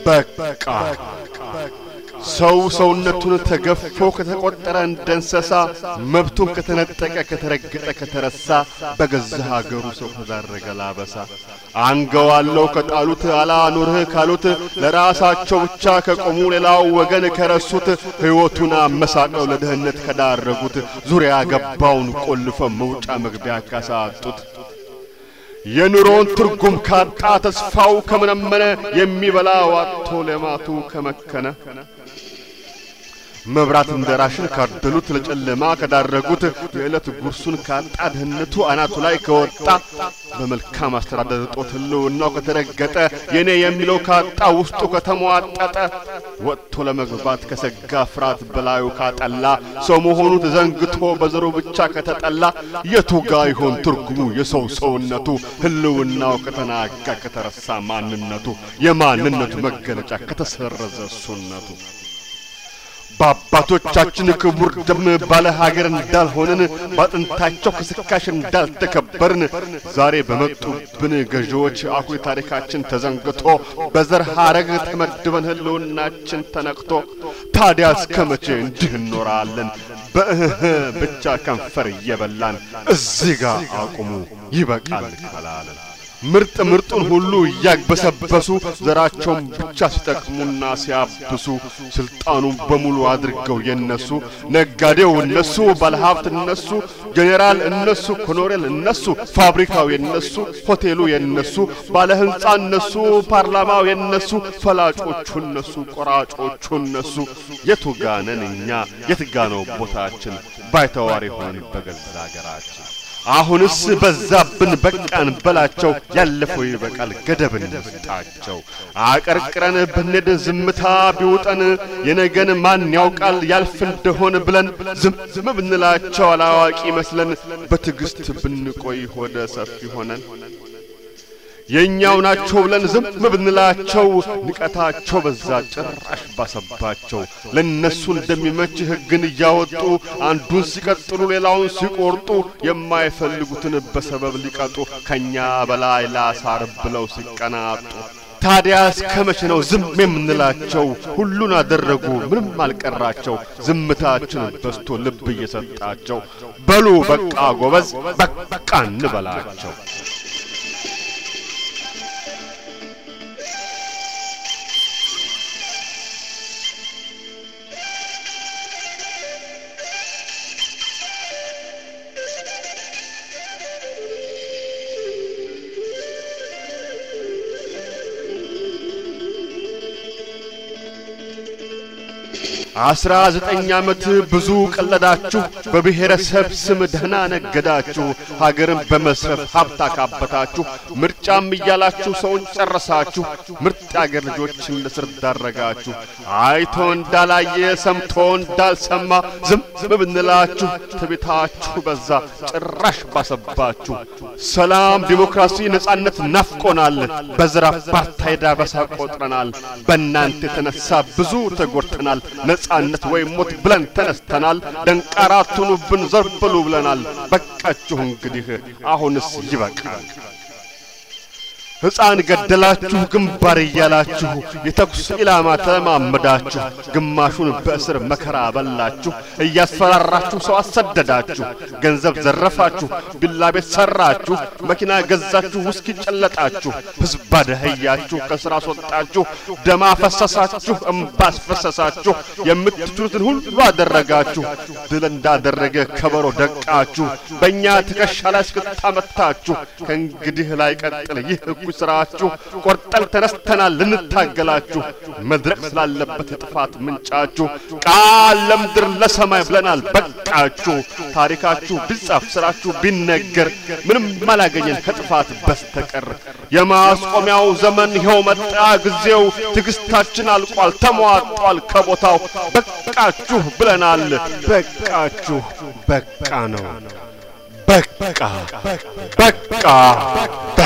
በቃ ሰው ሰውነቱን ተገፎ ከተቆጠረ እንደ እንስሳ መብቱን ከተነጠቀ ከተረገጠ ከተረሳ በገዛ ሀገሩ ሰው ተዳረገ ላበሳ አንገዋለው ከጣሉት አላኑርህ ካሉት ለራሳቸው ብቻ ከቆሙ ሌላው ወገን ከረሱት ሕይወቱን አመሳቅለው ለድህነት ከዳረጉት ዙሪያ ገባውን ቆልፈ መውጫ መግቢያ ካሳጡት የኑሮን ትርጉም ካጣ ተስፋው ከመነመነ የሚበላ ዋጥቶ ለማቱ ከመከነ መብራት እንደ ራሽን ካደሉት ለጨለማ ከዳረጉት የዕለት ጉርሱን ካጣ ድህነቱ አናቱ ላይ ከወጣ በመልካም አስተዳደር እጦት ሕልውናው ከተረገጠ የኔ የሚለው ካጣ ውስጡ ከተሟጠጠ ወጥቶ ለመግባት ከሰጋ ፍርሃት በላዩ ካጠላ ሰው መሆኑ ተዘንግቶ በዘሩ ብቻ ከተጠላ የቱ ጋ ይሆን ትርጉሙ የሰው ሰውነቱ ሕልውናው ከተናጋ ከተረሳ ማንነቱ የማንነቱ መገለጫ ከተሰረዘ እሱነቱ በአባቶቻችን ክቡር ደም ባለ ሀገር እንዳልሆንን በአጥንታቸው ከስካሽ እንዳልተከበርን ዛሬ በመጡብን ገዢዎች አኩሪ ታሪካችን ተዘንግቶ በዘር ሐረግ ተመድበን ሕልውናችን ተነክቶ ታዲያ እስከ መቼ እንዲህ እንኖራለን? በእህ ብቻ ከንፈር እየበላን እዚህ ጋር አቁሙ ይበቃል ካላለን ምርጥ ምርጡን ሁሉ እያግበሰበሱ ዘራቸውን ብቻ ሲጠቅሙና ሲያብሱ ስልጣኑን በሙሉ አድርገው የነሱ ነጋዴው እነሱ፣ ባለሀብት እነሱ፣ ጄኔራል እነሱ፣ ኮሎኔል እነሱ፣ ፋብሪካው የነሱ፣ ሆቴሉ የነሱ፣ ባለ ህንጻ እነሱ፣ ፓርላማው የነሱ፣ ፈላጮቹ እነሱ፣ ቆራጮቹ እነሱ። የቱ ጋነን እኛ? የት ጋ ነው ቦታችን? ባይተዋር የሆን በገዛ አገራችን አሁንስ በዛብን በቃን በላቸው። ያለፈው ይበቃል ገደብ እንስጣቸው። አቀርቅረን ብንሄድ ዝምታ ቢውጠን የነገን ማን ያውቃል ያልፍ እንደሆን ብለን ዝም ብንላቸው አላዋቂ መስለን በትዕግስት ብንቆይ ሆደ ሰፊ ሆነን የእኛው ናቸው ብለን ዝም ብንላቸው ንቀታቸው በዛ ጭራሽ ባሰባቸው። ለእነሱ እንደሚመች ሕግን እያወጡ አንዱን ሲቀጥሉ ሌላውን ሲቆርጡ የማይፈልጉትን በሰበብ ሊቀጡ ከእኛ በላይ ላሳር ብለው ሲቀናጡ ታዲያ እስከ መቼ ነው ዝም የምንላቸው? ሁሉን አደረጉ ምንም አልቀራቸው። ዝምታችን በስቶ ልብ እየሰጣቸው በሉ በቃ ጎበዝ በቃ እንበላቸው። አስራ ዘጠኝ ዓመት ብዙ ቀለዳችሁ፣ በብሔረሰብ ስም ደህና ነገዳችሁ፣ ሀገርን በመስረፍ ሀብት አካበታችሁ፣ ምርጫም እያላችሁ ሰውን ጨረሳችሁ፣ ምርጥ አገር ልጆችን ለስር ዳረጋችሁ። አይቶ እንዳላየ ሰምቶ እንዳልሰማ ዝም ብንላችሁ ትቤታችሁ በዛ ጭራሽ ባሰባችሁ። ሰላም፣ ዲሞክራሲ፣ ነጻነት ናፍቆናል። በዘር አፓርታይድ አበሳ ቆጥረናል። በእናንተ የተነሳ ብዙ ተጎድተናል። ነጻነት ወይም ሞት ብለን ተነስተናል። ደንቃራ አትሁኑብን ዘር ብሉ ብለናል። በቃችሁ እንግዲህ አሁንስ ይበቃል። ሕፃን ገደላችሁ ግንባር እያላችሁ የተኩስ ኢላማ ተለማመዳችሁ። ግማሹን በእስር መከራ በላችሁ። እያስፈራራችሁ ሰው አሰደዳችሁ። ገንዘብ ዘረፋችሁ። ቢላ ቤት ሰራችሁ። መኪና ገዛችሁ። ውስኪ ጨለጣችሁ። ሕዝብ አደኸያችሁ። ከሥራ አስወጣችሁ። ደም አፈሰሳችሁ። እምባ አስፈሰሳችሁ። የምትችሉትን ሁሉ አደረጋችሁ። ድል እንዳደረገ ከበሮ ደቃችሁ። በእኛ ትከሻ ላይ እስክታመታችሁ ከእንግዲህ ላይ ቀጥል ይህ እኩይ ስራችሁ ቆርጠን ተነስተናል ልንታገላችሁ። መድረቅ ስላለበት የጥፋት ምንጫችሁ ቃል ለምድር ለሰማይ ብለናል በቃችሁ። ታሪካችሁ ቢጻፍ ስራችሁ ቢነገር ምንም አላገኘን ከጥፋት በስተቀር። የማስቆሚያው ዘመን ይኸው መጣ ጊዜው። ትዕግስታችን አልቋል ተሟጧል ከቦታው። በቃችሁ ብለናል በቃችሁ በቃ ነው በቃ በቃ